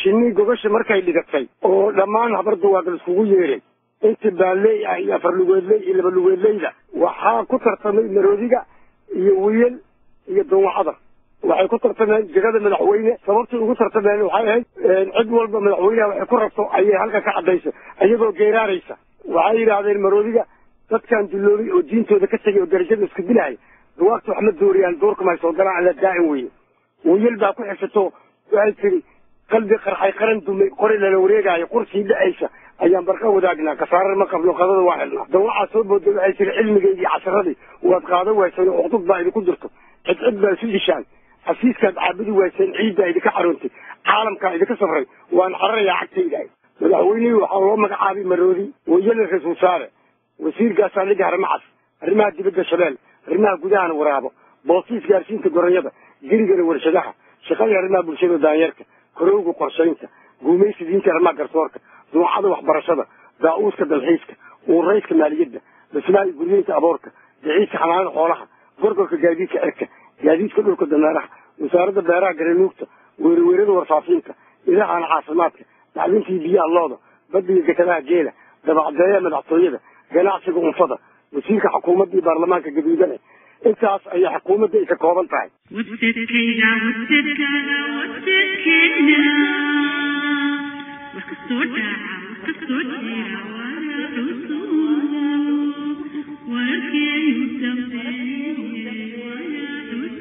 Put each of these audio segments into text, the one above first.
shinii gogasha markay dhigatay oo dhammaan habarduwaaqil iskugu yeeray inta baalley ah iyo afar lugeedley iyo laba lugeedleyda waxaa ku tartamay maroodiga iyo wiyel iyo dawacada waxay ku tartameen jegada madaxweyne sababtay ugu tartameen waxay ahayd cid walba madaxweyneha waxay ku rabto ayay halka ka cadaysa iyagoo geeraaraysa waxay yidhaahdeen maroodiga dadkan duloobay oo diintooda ka tegay oo darajada isku dilaya duwaagta wax ma dooriyaan doorkama soo galaan alla daa'in weye wiyel baa ku xigsato waxay tiri qalbi qarxay qaran dumay qori lala wareegaayo qursii dhacaysa ayaan barqa wadaagnaa kasaarar ma qabno qadada waa xidhnaa dawacaa soo booday waxay tiri cilmigeydii casharadii waad qaado wayseen oo uqdud baa idinku jirto cid cid baa isu dishaan xasiiskaad caabudi wayseen ciiddaa idinka xaroontay caalamkaa idinka safray waan xararayaa cagtayda madaxweynihii waxaa loo magacaabay maroodi wayele ra-isul wasaare wasiirkaasaa liga harmacas arrimaha dibadda shabeel arrimaha gudahana waraabo boosiis gaarsiinta goronyada gerigana warshadaha shaqadii arrimaha bulshada daanyarka korowga qorshaynta guumaysi diinta arrimaha garsoorka duucada waxbarashada daa-uuska dalxiiska uurayska maaliyadda dhismaha iyo guryeynta aboorka daciiska xanaanada xoolaha gorgorka gaadiidka cirka gaadiidka dhulka dameeraha wasaaradda beeraha garanuugta weeraweerada warfaafiinta idahana caafimaadka dacdintii biyaha looda badiga dekadaha geela dabacdeeya madaxtooyada ganacsiga unfada wasiirka xukuumadda iyo baarlamaanka gaduudane intaas ayay xukuumadda ay ka kooban tahay wadadkayga wadadka wadadkeena wax kasoo dhaca wax kasoo jira waladusu warkeeyu dambeeye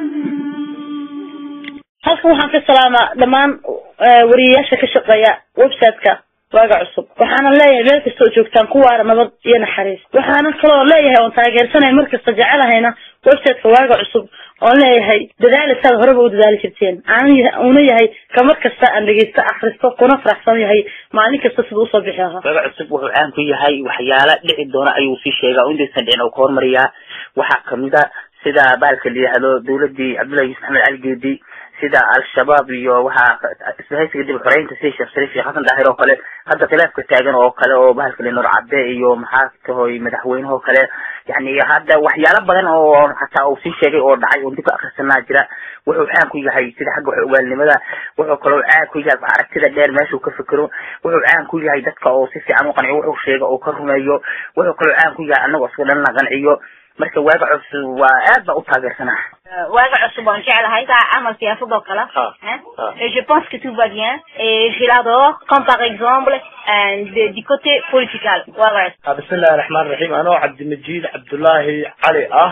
waladusu halkan waxaan ka salaamaa dhammaan wariyayaasha ka shaqeeya website-ka waaga cusub waxaana leeyahay meel kasta oo joogtaan kuwaana nabad iyo naxariis waxaana kaloo leeyahay oon taageersanay markasta jecelahayna website-ka waaga cusub oon leeyahay dadaalisaad horeba u dadaali jirteen aan una yahay ka mar kasta aan dhegeysto akristo kuna faraxsan yahay maalin kasta siduu usoo bixi lahaa waaga cusub wuxuu caan ku yahay waxyaala dhici doona ayuu sii sheegaa oo intaysan dhicin oo ka hormariyaa waxaa kamid a sida baalka la yihahdo dawladii cabdullahi yuusuf axmed cali geedi sida al-shabaab iyo waxaa isbahaysiga dib xoreynta sida sheekh shariif iyo xasan daahir oo kale hadda khilaafka taagan oo kale oo bahalka le nur cadde iyo maxaa tahoy madaxweynaha oo kale yani hadda waxyaalo badan oo hataa uu sii sheegay oo dhacay oo dib ka akrisanaa jira wuxuu caan ku yahay sida xagga wax ogaalnimada wuxuu kaloo caan ku yahay aragtida dheer meeshuu ka fikero wuxuu caan ku yahay dadka oo si fiican u qanciyo wuxuu sheega oo ka rumeeyo wuxuu kaloo caan ku yahay anagoo isku dhan la qanciyo marka waaga cusub waa aad baa u taageersanaa waaga cusub waan jeclahay saa camal siyaasad oo kale et je pense que tout va bien et je l'adore comme par exemple euh, de- du côté political waaga cusub bismillahi raxmaan raxiim anoo cabdimajid cabdullaahi cali ah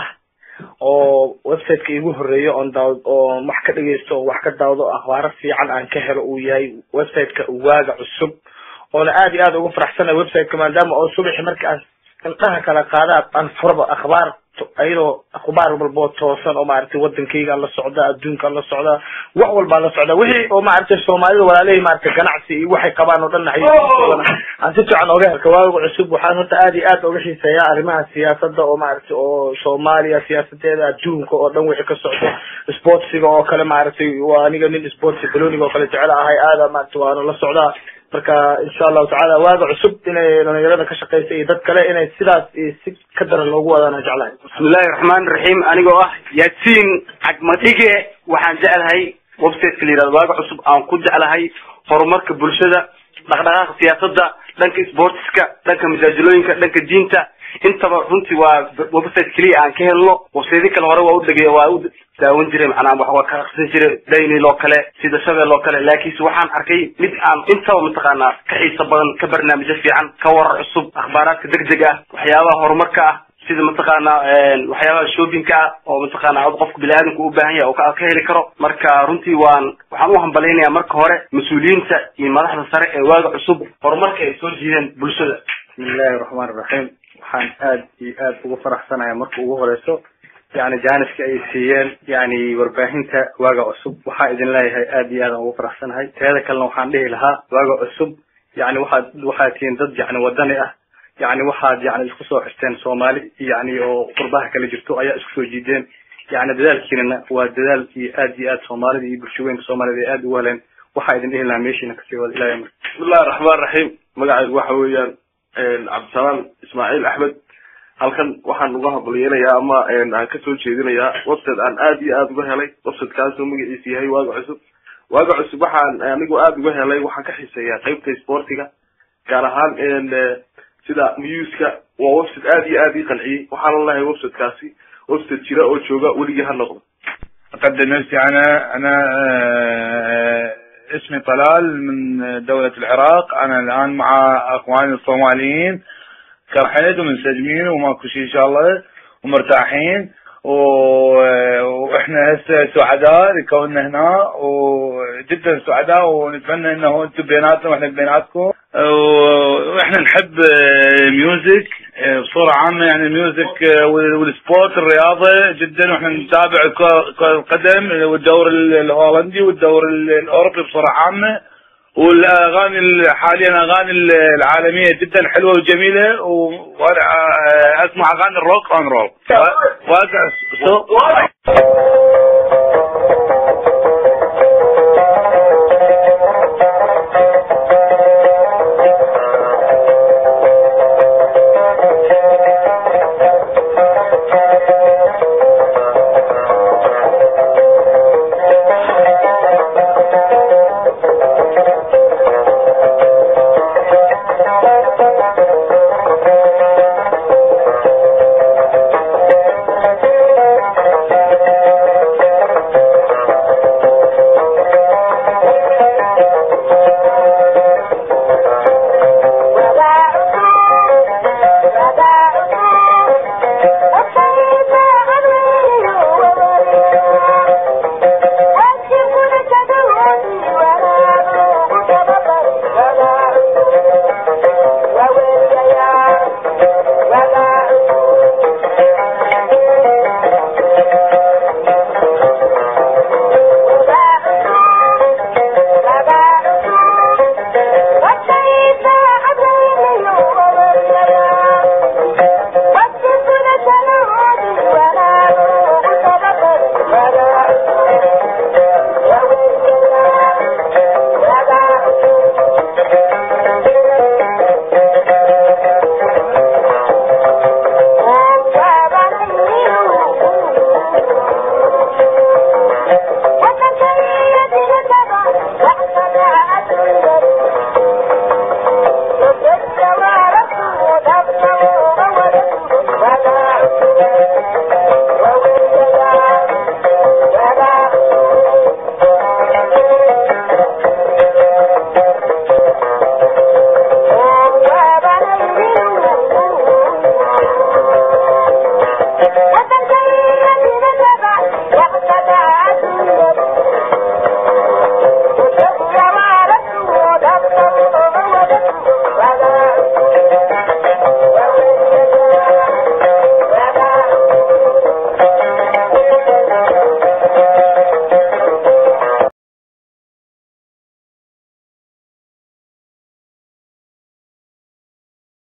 oo websiteka igu horeeya oon daawd oo wax ka dhegeysto oo wax ka daawdo akhbaaro fiican aan ka helo uu yahay websiteka waaga cusub oona aad iyo aad ugu faraxsanahay websiteka maadaama oo subaxi marka aan indhaha kala qaada aan furaba akhbaar ayadoo akhbaar walboo toosan oo maaragtay wadankayga aan la socda adduunka aan la socda wax walbaan la socda wixii oo maaragtay soomaalida walaalahii maaragtay ganacsi iyo waxay qabaan oo dhan xayisiisoodana aan si fiican oga helka waaga cusub waxaan horta aad iyo aad oga xiiseeyaa arrimaha siyaasada oo maaragtay oo soomaaliya siyaasadeeda adduunka oo dhan wixii ka socdo sportsiga oo kale maaragtay waa aniga nin sportsi baloniga oo kale jecel ahay aada maaragtay waana la socdaa marka insha allahu tacala waaga cusub inay dhalinyarada ka shaqeysa iyo dad kale inay sidaas iyo si ka daran loogu wadaan jeclahay bismillahi raxmaani raxiim anigoo ah yaasiin cagmadhige waxaan jeclahay websiteka la yihahdo waaga cusub aan ku jeclahay horumarka bulshada dhaqdhaqaaqa siyaasadda dhanka sportska dhanka masaajilooyinka dhanka diinta intaba runtii waa website keliya aan ka helno website kale hore waa u dhegey waa u daawan jiray macnaa wax waa ka aqrisan jiray daynil oo kale sida shabeel oo kale laakiinse waxaan arkay mid aan intaba mataqaanaa ka xiiso badan ka barnaamijyo fiican ka warar cusub akhbaaraadka degdeg ah waxyaabaha horumarka ah sida mataqaanaa waxyaabaha shoppingka ah oo mataqaanaa qofka bini-aadamka u baahan yahay oo ka ka heli karo marka runtii waan waxaan u hambalaynayaa marka hore mas-uuliyiinta iyo madaxda sare ee waaga cusub horumarka ay soo jiideen bulshada bismillahi raxmaan raxiim waxaan aad iyo aad ugu faraxsanahay marka ugu horeyso yani jaaniska ay siiyeen yani warbaahinta waaga cusub waxaa idin leeyahay aad iyo aad aan ugu faraxsanahay teeda kalena waxaan dhihi lahaa waaga cusub yani waxaad waxaad tihiin dad yani wadani ah yani waxaad yani isku soo xirteen soomaali yani oo qurbaha kala jirto ayaa isku soo jiideen yani dadaalkiinana waa dadaal iyo aad iyo aad soomaalida iyo bulshooyinka soomaalida ay aad ugu heleen waxaa idin dhihi lahaa meeshiina kasii wada ilahay marka bismillahi raxmaan raxiim magacaygu waxa weeyaan cabdisalaam ismaaciil axmed halkan waxaan uga hambalyeelayaa ama aan kasoo jeedinayaa website aan aad iyo aad uga helay websitekaasoo magaciisa yahay waaga cusub waaga cusub waxaan anigu aada uga helay waxaan ka xiiseeyaa qeybta sportiga gaar ahaan sida muska waa website aad iyo aad ii qanciyey waxaana lahay websitekaasi website jira oo jooga weligii ha noqdo أقدم نفسي أنا أنا آه، اسمي طلال من دولة العراق أنا الآن مع أخواني الصوماليين كرحيد ومنسجمين وماكو شيء إن شاء الله ومرتاحين و- واحنا هسه سعداء لكوننا هنا وجدا سعداء ونتمنى انه انتم بيناتنا واحنا بيناتكم واحنا نحب آه، ميوزك آه، بصورة عامة يعني الميوزك آه، وال- والسبورت الرياضة جدا واحنا نتابع كرة كرة القدم والدور ال- الهولندي والدور ال- الاوروبي بصورة عامة والاغاني ال- حاليا اغاني ال- العالمية جدا حلوة وجميلة و- وانا آه، اسمع اغاني الروك اون رول واقع سو